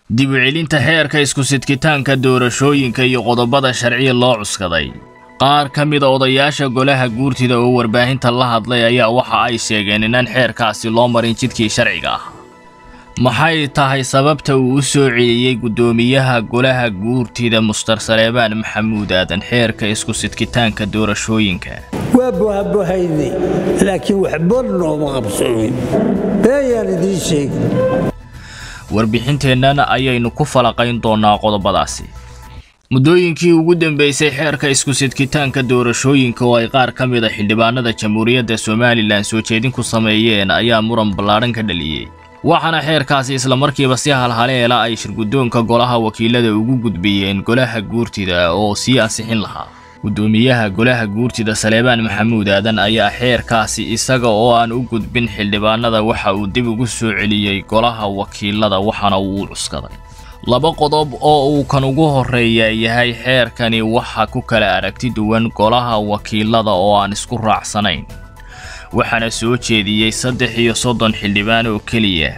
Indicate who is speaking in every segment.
Speaker 1: dib u celinta xeerka isku-sidkitaanka doorashooyinka iyo qodobada sharciya loo cuskaday qaar ka mida odayaasha golaha guurtida oo warbaahinta la hadlay ayaa waxa ay sheegeen inaan xeerkaasi loo marin jidkii sharciga ah maxay tahay sababta uu u soo celiyey guddoomiyaha golaha guurtida mustar saleebaan maxamuud aadan xeerka isku-sidkitaanka doorashooyinka
Speaker 2: waa bohabohaynay laakiin waxba nooma qabsoomin beeyaan idiin sheegi
Speaker 1: warbixinteennan ayaynu ku falaqayn doonnaa qodobadaasi muddooyinkii ugu dambeysay xeerka isku-sidkitaanka doorashooyinka oo ay qaar ka mid a xildhibaanada jamhuuriyadda somalilan soo jeedin ku sameeyeen ayaa muran ballaadhan ka dhaliyey waxaana xeerkaasi islamarkiiba si halhaleela ay shirguddoonka golaha wakiilada ugu gudbiyeen golaha guurtida oo sii ansixin lahaa guddoomiyaha golaha guurtida saleebaan maxamuud aadan ayaa xeerkaasi isaga oo aan u gudbin xildhibaanada waxa uu dib ugu soo celiyey golaha wakiilada waxaana uu u cuskaday laba qodob oo uu kan ugu horreeya yahay xeerkani waxa ku kala aragti duwan golaha wakiilada oo aan isku raacsanayn waxaana soo jeediyey saddex iyo soddon xildhibaan oo keliya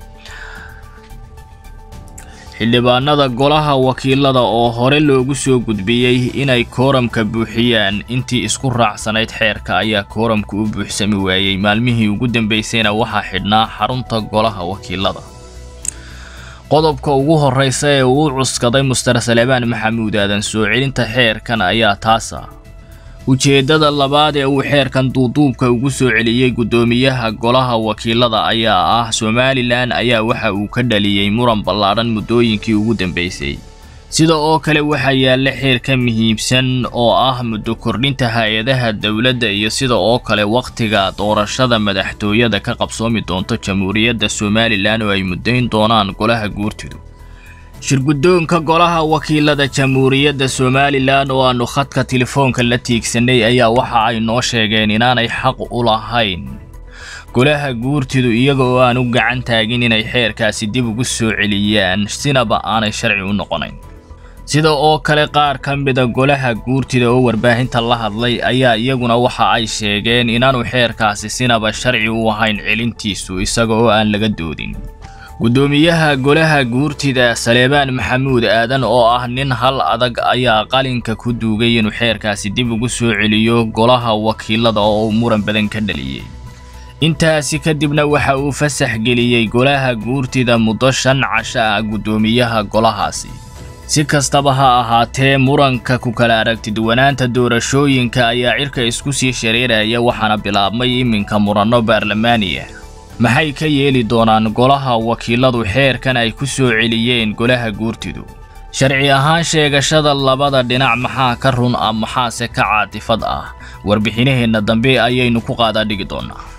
Speaker 1: xildhibaanada golaha wakiilada oo hore loogu soo gudbiyey inay kooramka buuxiyaan intii isku raacsanayd xeerka ayaa kooramka u buuxsami waayey maalmihii ugu dambeysayna waxaa xidhnaa xarunta golaha wakiilada qodobka ugu horreysa ee uu cuskaday mustar saleebaan maxamuud aadan soo celinta xeerkan ayaa taasa ujeeddada labaad ee uu xeerkan duuduubka ugu soo celiyey guddoomiyaha golaha wakiilada ayaa ah somalilan ayaa waxa uu ka dhaliyey muran ballaadhan muddooyinkii ugu dambeysay sida oo kale waxaa yaalla xeer ka muhiimsan oo ah muddo kordhinta hay-adaha dowladda iyo sida oo kale wakhtiga doorashada madaxtooyada ka qabsoomi doonto jamhuuriyadda somalilan oo ay muddayn doonaan golaha guurtidu shirguddoonka golaha wakiilada jamhuuriyadda somalilan oo aannu khadka telefoonka la tiigsanay ayaa waxa ay noo sheegeen inaanay xaq u lahayn golaha guurtidu iyaga oo aan u gacan taagin inay xeerkaasi dib ugu soo celiyaan sinaba aanay sharci u noqonayn sida oo kale qaar ka mida golaha guurtida oo warbaahinta la hadlay ayaa iyaguna waxa ay sheegeen inaanu xeerkaasi sinaba sharci u ahayn celintiisu isaga oo aan laga doodin guddoomiyaha golaha guurtida saleebaan maxamuud aadan oo ah nin hal adag ayaa qalinka ku duugay inuu xeerkaasi dib ugu soo celiyo golaha wakiilada oo uu muran badan ka dhaliyey intaasi kadibna waxa uu fasax geliyey golaha guurtida muddo shan casho ah guddoomiyaha golahaasi si kastaba ha ahaatee muranka ku kala aragtiduwanaanta doorashooyinka ayaa cirka isku sii shareeraya waxaana bilaabmay iminka muranno baarlamaaniya maxay ka yeeli doonaan golaha wakiiladu xeerkan ay ku soo celiyeen golaha guurtidu sharci ahaan sheegashada labada dhinac maxaa ka run ah maxaase ka caatifad ah warbixinaheenna dambe ayaynu ku qaadaa dhigi doonnaa